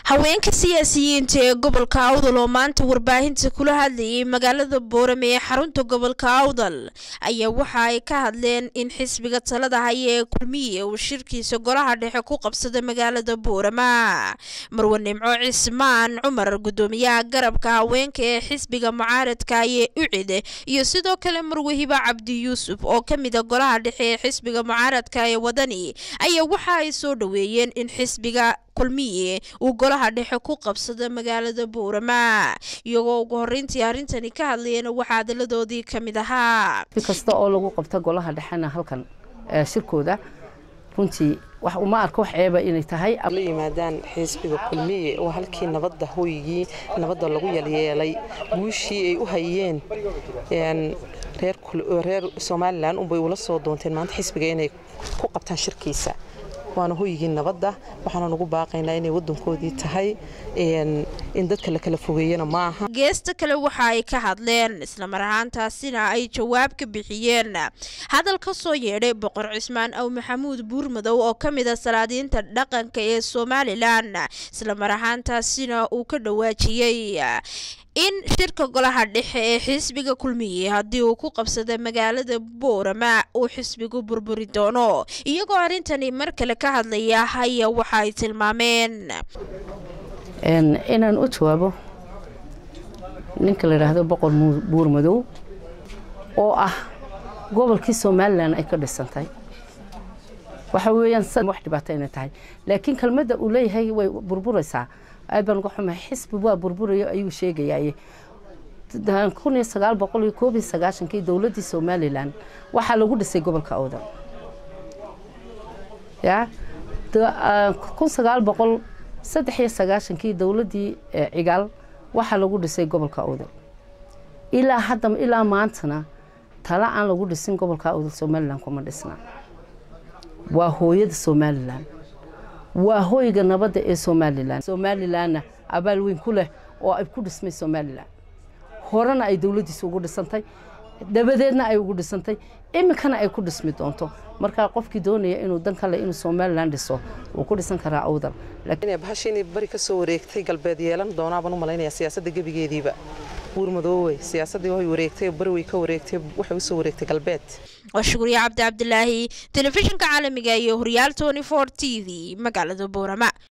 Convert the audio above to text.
haweenka siyaasiyiinta ee gobolka awdal oo maanta warbaahinta kula hadlayay magaalada boorame ee xarunta gobolka awdal ayaa waxa ay ka hadleen in xisbiga talada haya ee kulmiye uu shirkiisa golaha dhexe ku qabsada magaalada boorama marwe nimco cismaan cumar gudoomiyaha garabka haweenka ee xisbiga mucaaradka ee ucid iyo sidoo kale marwe hiba cabdi yuusuf oo ka mida golaha dhexe ee xisbiga mucaaradka ee wadani ayaa waxa ay soo dhaweeyeen in xisbiga kulmiye uu golaha dhexe ku qabsada magaalada boorama iyagoo ugu horeyntii arrintani ka hadlayeen waxaa hadalladoodii ka mid ahaa si kasta oo lagu qabta golaha dhexena halkan shirkooda runtii wax uma arka wax ceeba inay tahay la yimaadaan xisbiga kulmiye oo halkii nabadda hoygii nabadda lagu yalyeelay guushii ay u hayeen reer somalilan unbay ula soo doonteen maanta xisbiga inay ku qabtaan shirkiisa waana hoygii nabadda waxaana nugu baaqaynaa inay wadankoodii tahay in dadka la kala fogeeyana ma aha geesta kale waxa ay ka hadleen islamar ahaantaasina ay jawaab ka bixiyeen hadal ka soo yeedhay boqor cismaan aw maxamuud buurmadow oo ka mid a salaadiinta dhaqanka ee somalilan islamar ahaantaasina uu ka dhawaajiyey in shirka golaha dhexe ee xisbiga kulmiye haddii uu ku qabsada magaalada boorama uu xisbigu burburi doono iyagoo arrintani mar kale ka hadlaya haya waxa ay tilmaameen inaan u jawaabo ninka la yidhaahdo boqor buur madow oo ah gobolkii somalilan ay ka dhisantay waxa weeyaan wax dhibaato inay tahay laakiin kelmadda uu leeyahay way burburaysaa aad baan uga xumahay xisbi waa burburayo ayuu sheegayaye kun iyo sagaal boqol iyo koob iyo sagaashankii dowladdii somalilan waxaa lagu dhisay gobolka awdal ya kun sagaal boqol saddex iyo sagaashankii dowladdii cigaal waxaa lagu dhisay gobolka awdal ilaa hadda ilaa maantana tala aan lagu dhisin gobolka awdal somalilan kuma dhisna waa hooyada somalilan waa hoyga nabadda ee somalilan somalilanna abaal weyn ku leh oo ay ku dhismay somalilan horena ay dowladdiisa ugu dhisantay dabadeedna ay ugu dhisantay iminkana ay ku dhismi doonto markaa qofkii doonaya inuu dan kale inuu somalilan dhiso wuu ku dhisan karaa awdal bahasha inay bari ka soo wareegtay galbeed yeelan doonaabaan u malaynayaa siyaasadda gebigeediiba buurmadoowe siyaasaddii way wareegtay bari way ka wareegtay waxay u soo wareegtay galbeed waa shukriye cabdi cabdilaahi telefishinka caalamiga iyo horyaal tony for t v magaalada boorama